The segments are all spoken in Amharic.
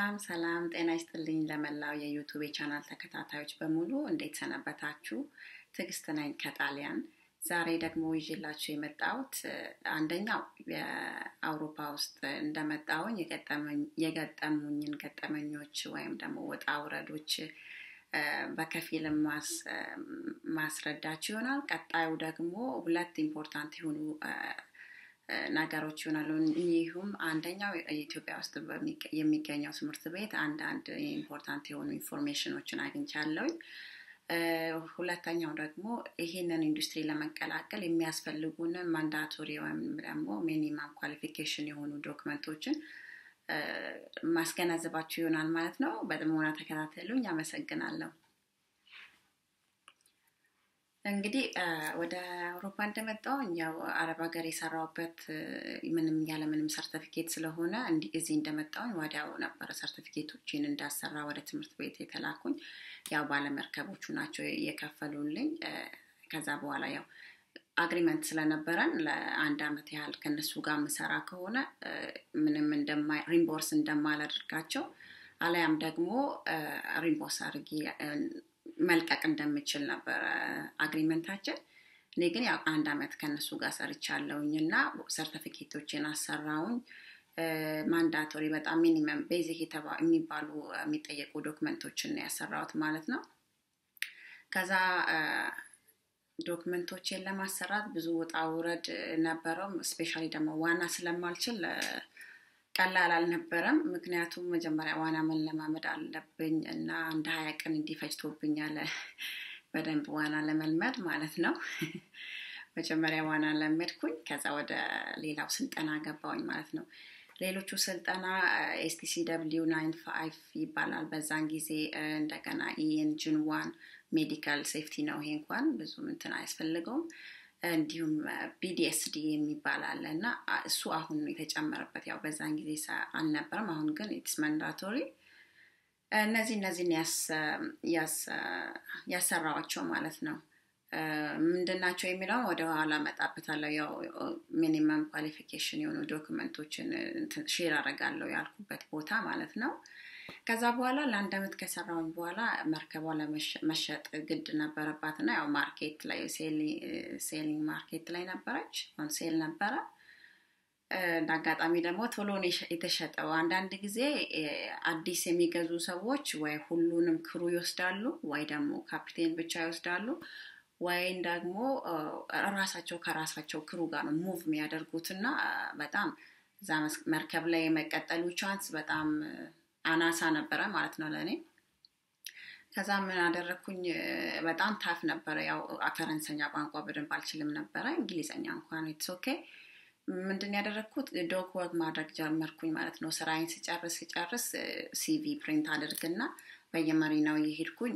ሰላም ሰላም፣ ጤና ይስጥልኝ ለመላው የዩቱብ ቻናል ተከታታዮች በሙሉ እንዴት ሰነበታችሁ? ትዕግስት ነኝ ከጣሊያን። ዛሬ ደግሞ ይዤላችሁ የመጣሁት አንደኛው የአውሮፓ ውስጥ እንደመጣሁኝ የገጠሙኝን ገጠመኞች ወይም ደግሞ ውጣ ውረዶች በከፊል ማስረዳችሁ ይሆናል። ቀጣዩ ደግሞ ሁለት ኢምፖርታንት የሆኑ ነገሮች ይሆናሉ። ይሁም አንደኛው ኢትዮጵያ ውስጥ የሚገኘው ትምህርት ቤት አንዳንድ ኢምፖርታንት የሆኑ ኢንፎርሜሽኖችን አግኝቻለሁኝ። ሁለተኛው ደግሞ ይሄንን ኢንዱስትሪ ለመቀላቀል የሚያስፈልጉንን ማንዳቶሪ ወይም ደግሞ ሚኒማም ኳሊፊኬሽን የሆኑ ዶክመንቶችን ማስገነዘባችሁ ይሆናል ማለት ነው። በጥሞና ተከታተሉኝ። አመሰግናለሁ። እንግዲህ ወደ አውሮፓ እንደመጣሁኝ ያው አረብ ሀገር የሰራውበት ምንም ያለ ምንም ሰርተፊኬት ስለሆነ እዚህ እንደመጣሁኝ ወዲያው ነበረ ሰርቲፊኬቶችን እንዳሰራ ወደ ትምህርት ቤት የተላኩኝ። ያው ባለመርከቦቹ ናቸው የከፈሉልኝ። ከዛ በኋላ ያው አግሪመንት ስለነበረን ለአንድ አመት ያህል ከነሱ ጋር ምሰራ ከሆነ ምንም ሪምቦርስ እንደማላደርጋቸው አለያም ደግሞ ሪምቦርስ አድርጊ መልቀቅ እንደምችል ነበረ አግሪመንታችን። እኔ ግን ያው አንድ አመት ከነሱ ጋር ሰርቻለሁኝ እና ሰርቲፊኬቶችን አሰራውኝ። ማንዳቶሪ በጣም ሚኒመም ቤዚክ የሚባሉ የሚጠየቁ ዶክመንቶችን ነው ያሰራሁት ማለት ነው። ከዛ ዶክመንቶችን ለማሰራት ብዙ ውጣ ውረድ ነበረው። ስፔሻሊ ደግሞ ዋና ስለማልችል ቀላል አልነበረም። ምክንያቱም መጀመሪያ ዋና መለማመድ አለብኝ እና እንደ ሀያ ቀን እንዲፈጅቶብኛል በደንብ ዋና ለመልመድ ማለት ነው። መጀመሪያ ዋና ለመድኩኝ። ከዛ ወደ ሌላው ስልጠና ገባውኝ ማለት ነው። ሌሎቹ ስልጠና ኤስቲሲ ደብሊው ናይን ፋይቭ ይባላል በዛን ጊዜ። እንደገና ኢኤንጂን ዋን ሜዲካል ሴፍቲ ነው። ይሄ እንኳን ብዙ እንትን አያስፈልገውም። እንዲሁም ቢዲኤስዲ የሚባል አለ እና እሱ አሁን የተጨመረበት ያው በዛን ጊዜ አልነበረም። አሁን ግን ኢትስ መንዳቶሪ። እነዚህ እነዚህን ያሰራዋቸው ማለት ነው። ምንድናቸው የሚለውን ወደ ኋላ መጣበታለሁ። ያው ሚኒመም ኳሊፊኬሽን የሆኑ ዶክመንቶችን ሼር አደርጋለሁ ያልኩበት ቦታ ማለት ነው። ከዛ በኋላ ለአንድ አመት ከሰራውኝ በኋላ መርከቧ ለመሸጥ ግድ ነበረባት እና ያው ማርኬት ላይ ሴሊንግ ማርኬት ላይ ነበረች። ኦን ሴል ነበረ። እንደ አጋጣሚ ደግሞ ቶሎ የተሸጠው። አንዳንድ ጊዜ አዲስ የሚገዙ ሰዎች ወይ ሁሉንም ክሩ ይወስዳሉ፣ ወይ ደግሞ ካፒቴን ብቻ ይወስዳሉ፣ ወይም ደግሞ ራሳቸው ከራሳቸው ክሩ ጋር ነው ሙቭ የሚያደርጉት እና በጣም እዛ መርከብ ላይ የመቀጠሉ ቻንስ በጣም አናሳ ነበረ ማለት ነው ለእኔ። ከዛ ምን አደረግኩኝ? በጣም ታፍ ነበረ። ያው ፈረንሰኛ ቋንቋ በደንብ አልችልም ነበረ። እንግሊዘኛ እንኳን ኢትስ ኦኬ። ምንድን ያደረግኩት ዶክ ወርክ ማድረግ ጀመርኩኝ ማለት ነው። ስራዬን ስጨርስ ስጨርስ ሲቪ ፕሪንት አድርግና በየመሪናው የሄድኩኝ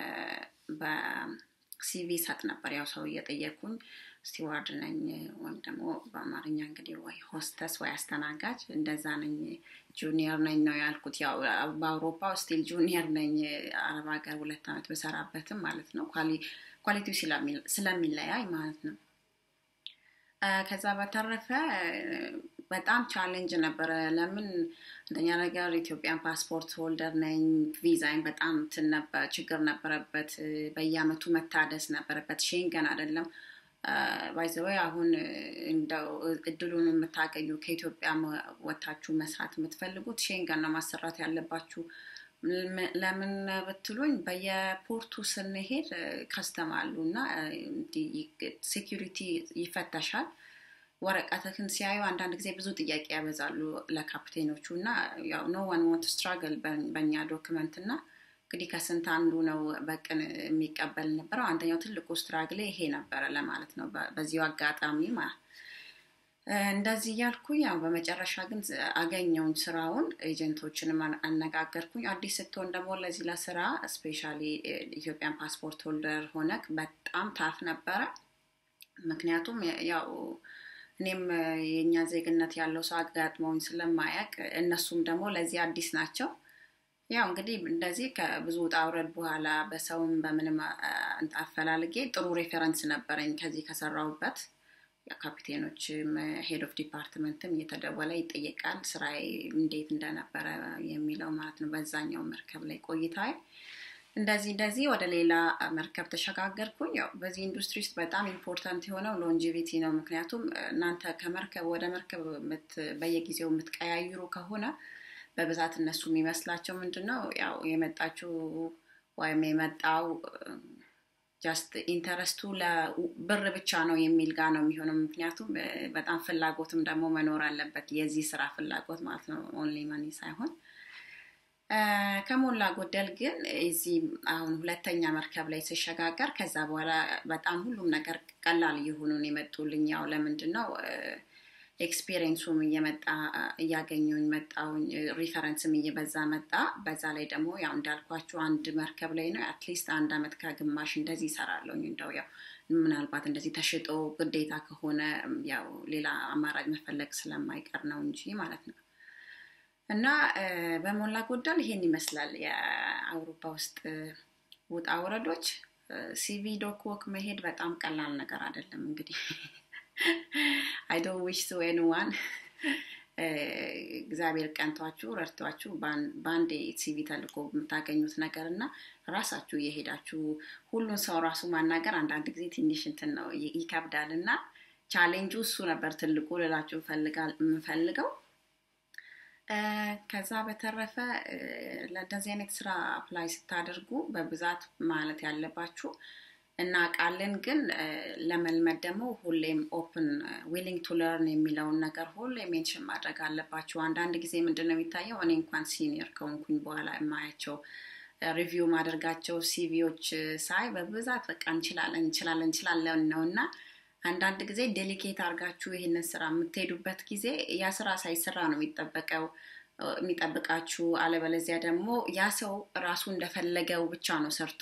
በሲቪ ሰጥ ነበር። ያው ሰው እየጠየኩኝ ስቲዋርድ ነኝ ወይም ደግሞ በአማርኛ እንግዲህ ወይ ሆስተስ ወይ አስተናጋጅ እንደዛ ነኝ፣ ጁኒየር ነኝ ነው ያልኩት። ያው በአውሮፓ ስቲል ጁኒየር ነኝ። አረብ ሀገር ሁለት ዓመት በሰራበትም ማለት ነው ኳሊቲው ስለሚለያይ ማለት ነው። ከዛ በተረፈ በጣም ቻሌንጅ ነበረ። ለምን አንደኛ ነገር ኢትዮጵያን ፓስፖርት ሆልደር ነኝ። ቪዛይን በጣም ትን ነበር ችግር ነበረበት። በየአመቱ መታደስ ነበረበት። ሼንገን አይደለም ባይዘወይ አሁን እንደው እድሉን የምታገኙ ከኢትዮጵያ ወታችሁ መስራት የምትፈልጉት ሼንገን ነው ማሰራት ያለባችሁ። ለምን ብትሉኝ በየፖርቱ ስንሄድ ከስተም አሉ እና ሴኪሪቲ ይፈተሻል። ወረቀትህን ሲያዩ አንዳንድ ጊዜ ብዙ ጥያቄ ያበዛሉ ለካፕቴኖቹ እና ያው ኖ ዋን ዋንት ስትራግል በእኛ ዶክመንት እና እንግዲህ ከስንት አንዱ ነው በቅን የሚቀበል ነበረው። አንደኛው ትልቁ ስትራግሌ ይሄ ነበረ ለማለት ነው። በዚሁ አጋጣሚ እንደዚህ እያልኩኝ ያው በመጨረሻ ግን አገኘውን ስራውን ኤጀንቶችንም አነጋገርኩኝ። አዲስ ስትሆን ደግሞ ለዚህ ለስራ ስፔሻሊ ኢትዮጵያን ፓስፖርት ሆልደር ሆነክ በጣም ታፍ ነበረ። ምክንያቱም ያው እኔም የእኛ ዜግነት ያለው ሰው አጋጥመውኝ ስለማያውቅ እነሱም ደግሞ ለዚህ አዲስ ናቸው። ያው እንግዲህ እንደዚህ ከብዙ ውጣ ውረድ በኋላ በሰውም በምንም አፈላልጌ ጥሩ ሬፈረንስ ነበረኝ ከዚህ ከሰራሁበት ካፒቴኖችም ሄድ ኦፍ ዲፓርትመንትም እየተደወለ ይጠየቃል ስራዬ እንዴት እንደነበረ የሚለው ማለት ነው በዛኛው መርከብ ላይ ቆይታዬ እንደዚህ እንደዚህ ወደ ሌላ መርከብ ተሸጋገርኩኝ ያው በዚህ ኢንዱስትሪ ውስጥ በጣም ኢምፖርታንት የሆነው ሎንጂቪቲ ነው ምክንያቱም እናንተ ከመርከብ ወደ መርከብ በየጊዜው የምትቀያይሩ ከሆነ በብዛት እነሱ የሚመስላቸው ምንድን ነው ያው የመጣችው ወይም የመጣው ጃስት ኢንተረስቱ ለብር ብቻ ነው የሚል ጋር ነው የሚሆነው ምክንያቱም በጣም ፍላጎትም ደግሞ መኖር አለበት የዚህ ስራ ፍላጎት ማለት ነው ኦንሊ መኒ ሳይሆን ከሞላ ጎደል ግን እዚህ አሁን ሁለተኛ መርከብ ላይ ሲሸጋገር ከዛ በኋላ በጣም ሁሉም ነገር ቀላል እየሆኑን የመጡልኝ ያው ለምንድን ነው ኤክስፔሪንሱም እየመጣ እያገኙኝ መጣውኝ ሪፈረንስም እየበዛ መጣ በዛ ላይ ደግሞ ያው እንዳልኳችሁ አንድ መርከብ ላይ ነው አትሊስት አንድ አመት ከግማሽ እንደዚህ ይሰራለሁኝ እንደው ያው ምናልባት እንደዚህ ተሽጦ ግዴታ ከሆነ ያው ሌላ አማራጭ መፈለግ ስለማይቀር ነው እንጂ ማለት ነው እና በሞላ ጎደል ይሄን ይመስላል የአውሮፓ ውስጥ ውጣ ውረዶች ሲቪ ዶክ ወክ መሄድ በጣም ቀላል ነገር አይደለም እንግዲህ አይ ዶንት ዊሽ ቱ ኤኒዋን እግዚአብሔር ቀንቷችሁ ረድቷችሁ በአንዴ ሲቪ ተልኮ የምታገኙት ነገር እና ራሳችሁ እየሄዳችሁ ሁሉን ሰው ራሱ ማናገር አንዳንድ ጊዜ ትንሽ እንትን ነው ይከብዳል እና ቻሌንጁ እሱ ነበር ትልቁ ልላችሁ የምፈልገው ከዛ በተረፈ ለእንደዚህ አይነት ስራ አፕላይ ስታደርጉ በብዛት ማለት ያለባችሁ እናውቃለን ግን ለመልመድ ደግሞ ሁሌም ኦፕን ዊሊንግ ቱ ለርን የሚለውን ነገር ሁሌ ሜንሽን ማድረግ አለባችሁ አንዳንድ ጊዜ ምንድን ነው የሚታየው እኔ እንኳን ሲኒየር ከሆንኩኝ በኋላ የማያቸው ሪቪው ማደርጋቸው ሲቪዎች ሳይ በብዛት በቃ እንችላለን እንችላለን እንችላለን ነው እና አንዳንድ ጊዜ ዴሊኬት አድርጋችሁ ይህንን ስራ የምትሄዱበት ጊዜ ያ ስራ ሳይሰራ ነው የሚጠበቀው የሚጠብቃችሁ አለበለዚያ ደግሞ ያ ሰው ራሱ እንደፈለገው ብቻ ነው ሰርቶ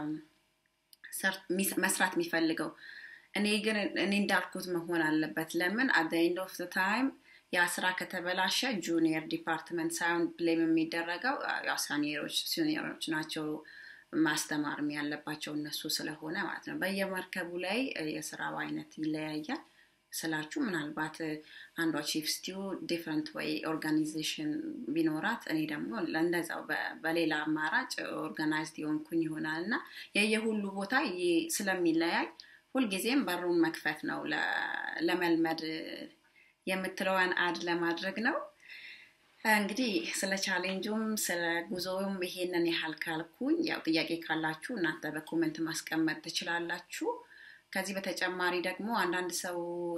መስራት የሚፈልገው እኔ ግን እኔ እንዳልኩት መሆን አለበት ለምን አት ኤንድ ኦፍ ታይም ያ ስራ ከተበላሸ ጁኒየር ዲፓርትመንት ሳይሆን ብሌም የሚደረገው ሳኒየሮች ሲኒየሮች ናቸው ማስተማርም ያለባቸው እነሱ ስለሆነ ማለት ነው በየመርከቡ ላይ የስራው አይነት ይለያያል ስላችሁ ምናልባት አንዷ ቺፍ ስቲው ዲፍረንት ወይ ኦርጋናይዜሽን ቢኖራት እኔ ደግሞ እንደዛው በሌላ አማራጭ ኦርጋናይዝድ የሆንኩኝ ይሆናል እና የየሁሉ ቦታ ስለሚለያይ ሁልጊዜም በሩን መክፈት ነው ለመልመድ የምትለዋን አድ ለማድረግ ነው እንግዲህ ስለ ቻሌንጁም ስለ ጉዞውም ይሄንን ያህል ካልኩኝ ያው ጥያቄ ካላችሁ እናንተ በኮመንት ማስቀመጥ ትችላላችሁ ከዚህ በተጨማሪ ደግሞ አንዳንድ ሰው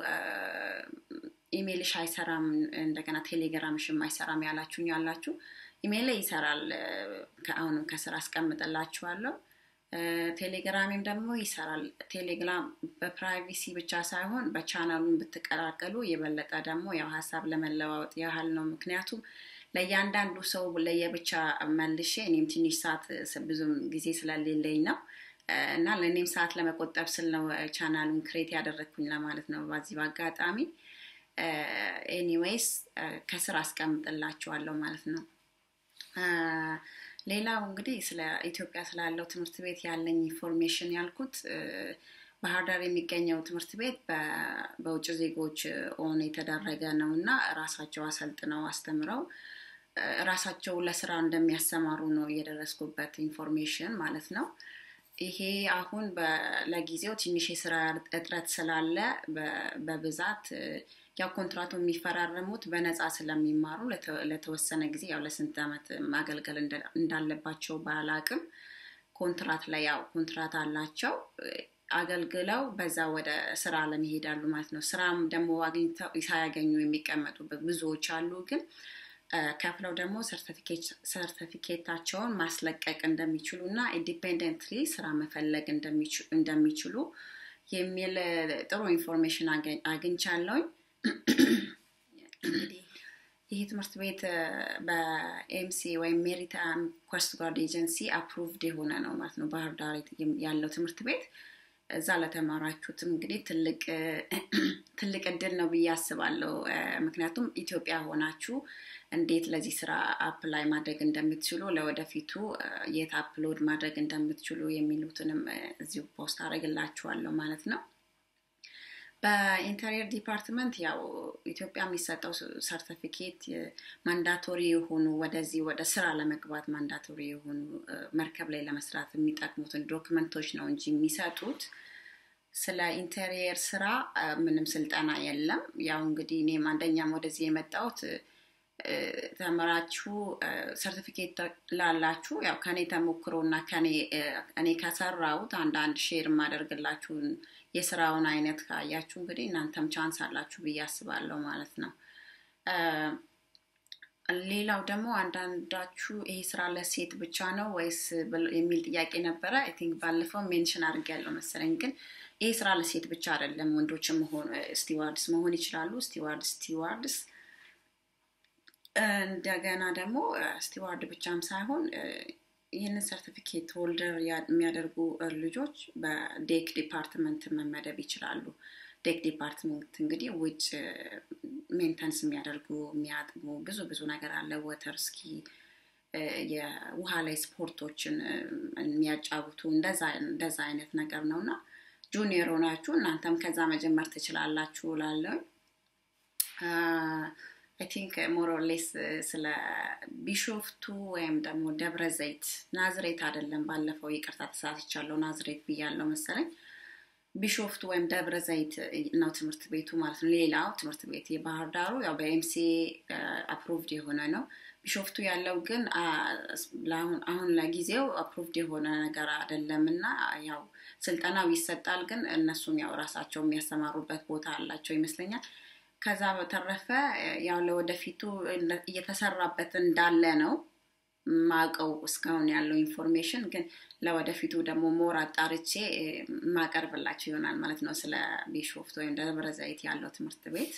ኢሜይልሽ አይሰራም እንደገና ቴሌግራምሽም አይሰራም ያላችሁኝ ያላችሁ ኢሜይል ይሰራል አሁንም ከስራ አስቀምጥላችኋለሁ ቴሌግራሚም ደግሞ ይሰራል ቴሌግራም በፕራይቬሲ ብቻ ሳይሆን በቻናሉን ብትቀላቀሉ የበለጠ ደግሞ ያው ሀሳብ ለመለዋወጥ ያህል ነው ምክንያቱም ለእያንዳንዱ ሰው ለየብቻ መልሼ እኔም ትንሽ ሰዓት ብዙም ጊዜ ስለሌለኝ ነው እና ለእኔም ሰዓት ለመቆጠብ ስል ነው ቻናሉን ክሬት ያደረግኩኝ ለማለት ነው በዚህ በአጋጣሚ ኤኒዌይስ ከስር አስቀምጥላችኋለሁ ማለት ነው ሌላው እንግዲህ ስለ ኢትዮጵያ ስላለው ትምህርት ቤት ያለኝ ኢንፎርሜሽን ያልኩት ባህር ዳር የሚገኘው ትምህርት ቤት በውጭ ዜጎች ኦን የተደረገ ነው እና ራሳቸው አሰልጥነው አስተምረው ራሳቸው ለስራ እንደሚያሰማሩ ነው የደረስኩበት ኢንፎርሜሽን ማለት ነው ይሄ አሁን ለጊዜው ትንሽ የስራ እጥረት ስላለ በብዛት ያው ኮንትራቱ የሚፈራረሙት በነፃ ስለሚማሩ ለተወሰነ ጊዜ ያው ለስንት ዓመት ማገልገል እንዳለባቸው ባላቅም ኮንትራት ላይ ያው ኮንትራት አላቸው አገልግለው በዛ ወደ ስራ ለመሄዳሉ ማለት ነው ስራም ደግሞ አግኝተው ሳያገኙ የሚቀመጡ ብዙዎች አሉ ግን ከፍለው ደግሞ ሰርቲፊኬታቸውን ማስለቀቅ እንደሚችሉ እና ኢንዲፔንደንትሊ ስራ መፈለግ እንደሚችሉ የሚል ጥሩ ኢንፎርሜሽን አግኝቻለሁኝ እንግዲህ ይህ ትምህርት ቤት በኤምሲ ወይም ሜሪታይም ኮስት ጋርድ ኤጀንሲ አፕሩቭድ የሆነ ነው ማለት ነው ባህር ዳር ያለው ትምህርት ቤት እዛ ለተማራችሁትም እንግዲህ ትልቅ እድል ነው ብዬ አስባለሁ ምክንያቱም ኢትዮጵያ ሆናችሁ እንዴት ለዚህ ስራ አፕላይ ማድረግ እንደምትችሉ ለወደፊቱ የት አፕሎድ ማድረግ እንደምትችሉ የሚሉትንም እዚሁ ፖስት አደረግላችኋለሁ ማለት ነው በኢንተሪየር ዲፓርትመንት ያው ኢትዮጵያ የሚሰጠው ሰርቲፊኬት ማንዳቶሪ የሆኑ ወደዚህ ወደ ስራ ለመግባት ማንዳቶሪ የሆኑ መርከብ ላይ ለመስራት የሚጠቅሙትን ዶክመንቶች ነው እንጂ የሚሰጡት ስለ ኢንቴሪየር ስራ ምንም ስልጠና የለም። ያው እንግዲህ እኔም አንደኛም ወደዚህ የመጣሁት ተምራችሁ ሰርቲፊኬት ላላችሁ ያው ከኔ ተሞክሮ እና እኔ ከሰራሁት አንዳንድ ሼር የማደርግላችሁን የስራውን አይነት ካያችሁ እንግዲህ እናንተም ቻንስ አላችሁ ብዬ አስባለሁ ማለት ነው። ሌላው ደግሞ አንዳንዳችሁ ይሄ ስራ ለሴት ብቻ ነው ወይስ የሚል ጥያቄ ነበረ። አይ ቲንክ ባለፈው ሜንሽን አድርጌያለሁ መሰለኝ። ግን ይሄ ስራ ለሴት ብቻ አይደለም፣ ወንዶችም መሆን ስቲዋርድስ መሆን ይችላሉ። ስቲዋርድ ስቲዋርድስ እንደገና ደግሞ ስቲዋርድ ብቻም ሳይሆን ይህንን ሰርቲፊኬት ሆልደር የሚያደርጉ ልጆች በዴክ ዲፓርትመንት መመደብ ይችላሉ። ዴክ ዲፓርትመንት እንግዲህ ውጭ ሜንተንስ የሚያደርጉ የሚያጥቡ ብዙ ብዙ ነገር አለ። ወተር ስኪ፣ የውሃ ላይ ስፖርቶችን የሚያጫውቱ እንደዛ አይነት ነገር ነው እና ጁኒየር ሆናችሁ እናንተም ከዛ መጀመር ትችላላችሁ ላለው አይ ቲንክ ሞሮሌስ ስለ ቢሾፍቱ ወይም ደግሞ ደብረ ዘይት ናዝሬት አይደለም። ባለፈው ይቅርታ ተሳስቻለሁ፣ ናዝሬት ብያለው መሰለኝ። ቢሾፍቱ ወይም ደብረ ዘይት ነው ትምህርት ቤቱ ማለት ነው። ሌላው ትምህርት ቤት የባህር ዳሩ ያው በኤምሲኤ አፕሮቭድ የሆነ ነው። ቢሾፍቱ ያለው ግን አሁን ለጊዜው አፕሮቭድ የሆነ ነገር አይደለም እና ያው ስልጠናው ይሰጣል፣ ግን እነሱም ያው ራሳቸው የሚያሰማሩበት ቦታ አላቸው ይመስለኛል። ከዛ በተረፈ ያው ለወደፊቱ እየተሰራበት እንዳለ ነው ማቀው እስካሁን ያለው ኢንፎርሜሽን ግን ለወደፊቱ ደግሞ ሞር አጣርቼ ማቀርብላቸው ይሆናል ማለት ነው ስለ ቢሾፍት ወይም ደብረ ዘይት ያለው ትምህርት ቤት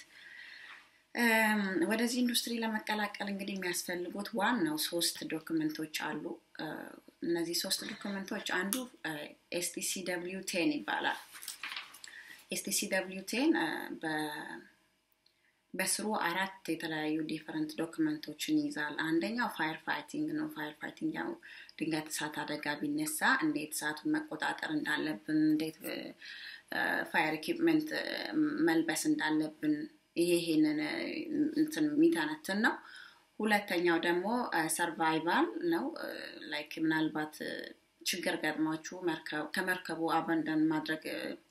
ወደዚህ ኢንዱስትሪ ለመቀላቀል እንግዲህ የሚያስፈልጉት ዋናው ሶስት ዶክመንቶች አሉ እነዚህ ሶስት ዶክመንቶች አንዱ ኤስቲሲ ደብሊዩ ቴን ይባላል ኤስቲሲ ደብሊዩ ቴን በስሩ አራት የተለያዩ ዲፈረንት ዶክመንቶችን ይይዛል። አንደኛው ፋየር ፋይቲንግ ነው። ፋየር ፋይቲንግ ያው ድንገት እሳት አደጋ ቢነሳ እንዴት እሳቱን መቆጣጠር እንዳለብን፣ እንዴት ፋየር ኢኩፕመንት መልበስ እንዳለብን ይሄ ይሄንን እንትን የሚተነትን ነው። ሁለተኛው ደግሞ ሰርቫይቫል ነው። ላይክ ምናልባት ችግር ገጥሟችሁ ከመርከቡ አበንደን ማድረግ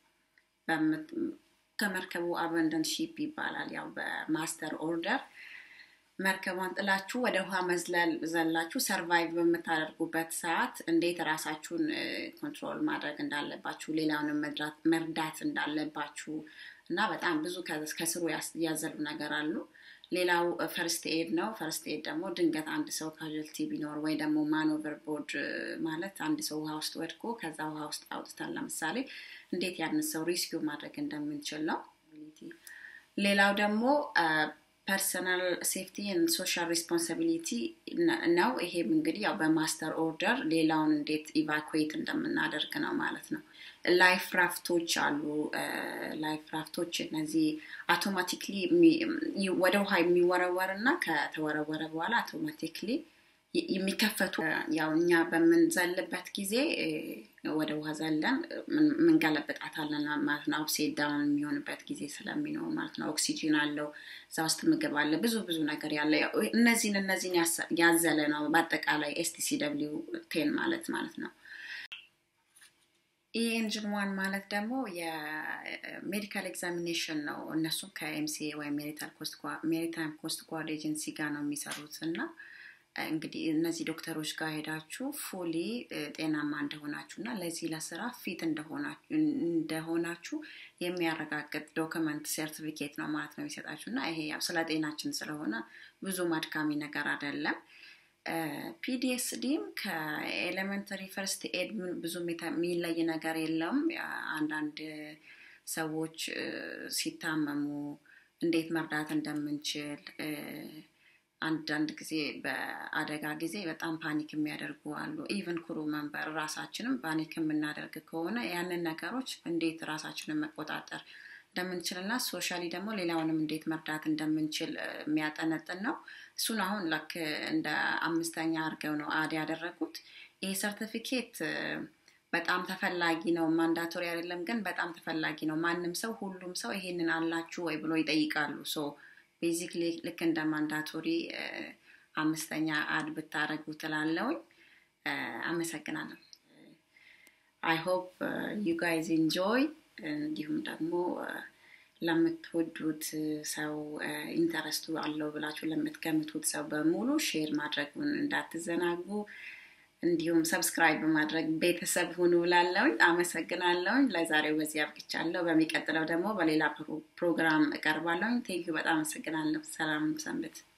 ከመርከቡ አበንደን ሺፕ ይባላል። ያው በማስተር ኦርደር መርከቧን ጥላችሁ ወደ ውሃ መዝለል ዘላችሁ ሰርቫይቭ በምታደርጉበት ሰዓት እንዴት ራሳችሁን ኮንትሮል ማድረግ እንዳለባችሁ፣ ሌላውንም መርዳት እንዳለባችሁ እና በጣም ብዙ ከስሩ ያዘሉ ነገር አሉ። ሌላው ፈርስት ኤድ ነው። ፈርስት ኤድ ደግሞ ድንገት አንድ ሰው ካዥልቲ ቢኖር ወይ ደግሞ ማኖቨር ቦርድ ማለት አንድ ሰው ውሃ ውስጥ ወድቆ ከዛ ውሃ ውስጥ አውጥተን ለምሳሌ እንዴት ያንን ሰው ሪስኪው ማድረግ እንደምንችል ነው። ሌላው ደግሞ ፐርሰናል ሴፍቲ ሶሻል ሪስፖንሲቢሊቲ ነው። ይሄም እንግዲህ ያው በማስተር ኦርደር ሌላውን እንዴት ኢቫኩዌት እንደምናደርግ ነው ማለት ነው። ላይፍ ራፍቶች አሉ። ላይፍ ራፍቶች እነዚህ አውቶማቲክሊ ወደ ውሃ የሚወረወር እና ከተወረወረ በኋላ አውቶማቲክሊ የሚከፈቱ ያው እኛ በምንዘልበት ጊዜ ወደ ውሃ ዘለን ምንገለብጣታለን ማለት ነው። አፕሴት ዳውን የሚሆንበት ጊዜ ስለሚኖር ማለት ነው። ኦክሲጂን አለው፣ እዛ ውስጥ ምግብ አለ፣ ብዙ ብዙ ነገር ያለ እነዚህን እነዚህን ያዘለ ነው በአጠቃላይ ኤስቲሲ ደብሊው ቴን ማለት ማለት ነው። ይህ ኤንጅን ዋን ማለት ደግሞ የሜዲካል ኤግዛሚኔሽን ነው። እነሱም ከኤምሲኤ ወይም ሜሪታይም ኮስት ጓርድ ኤጀንሲ ጋር ነው የሚሰሩት እና እንግዲህ እነዚህ ዶክተሮች ጋር ሄዳችሁ ፉሊ ጤናማ እንደሆናችሁ እና ለዚህ ለስራ ፊት እንደሆናችሁ የሚያረጋግጥ ዶክመንት ሰርቲፊኬት ነው ማለት ነው የሚሰጣችሁ እና ይሄ ያው ስለ ጤናችን ስለሆነ ብዙም አድካሚ ነገር አይደለም። ፒዲኤስዲም ከኤሌመንተሪ ፈርስት ኤድ ብዙም የሚለይ ነገር የለም። አንዳንድ ሰዎች ሲታመሙ እንዴት መርዳት እንደምንችል አንዳንድ ጊዜ በአደጋ ጊዜ በጣም ፓኒክ የሚያደርጉ አሉ። ኢቨን ክሩ መንበር ራሳችንም ፓኒክ የምናደርግ ከሆነ ያንን ነገሮች እንዴት ራሳችንን መቆጣጠር እንደምንችልና ሶሻሊ ደግሞ ሌላውንም እንዴት መርዳት እንደምንችል የሚያጠነጥን ነው። እሱን አሁን ላክ እንደ አምስተኛ አድርገው ነው አድ ያደረጉት። ይህ ሰርቲፊኬት በጣም ተፈላጊ ነው። ማንዳቶሪ አይደለም ግን በጣም ተፈላጊ ነው። ማንም ሰው ሁሉም ሰው ይሄንን አላችሁ ወይ ብሎ ይጠይቃሉ። ሶ ቤዚክሊ ልክ እንደ ማንዳቶሪ አምስተኛ አድ ብታደረጉ ትላለውኝ። አመሰግናለሁ። አይ ሆፕ ዩ ጋይዝ ኢንጆይ እንዲሁም ደግሞ ለምትወዱት ሰው ኢንተረስቱ አለው ብላችሁ ለምትገምቱት ሰው በሙሉ ሼር ማድረጉን እንዳትዘናጉ። እንዲሁም ሰብስክራይብ በማድረግ ቤተሰብ ሁኑ ላለውኝ አመሰግናለውኝ። ለዛሬው በዚህ አብቅቻለሁ። በሚቀጥለው ደግሞ በሌላ ፕሮግራም እቀርባለሁኝ። ቴንኪዩ በጣም አመሰግናለሁ። ሰላም ሰንብት።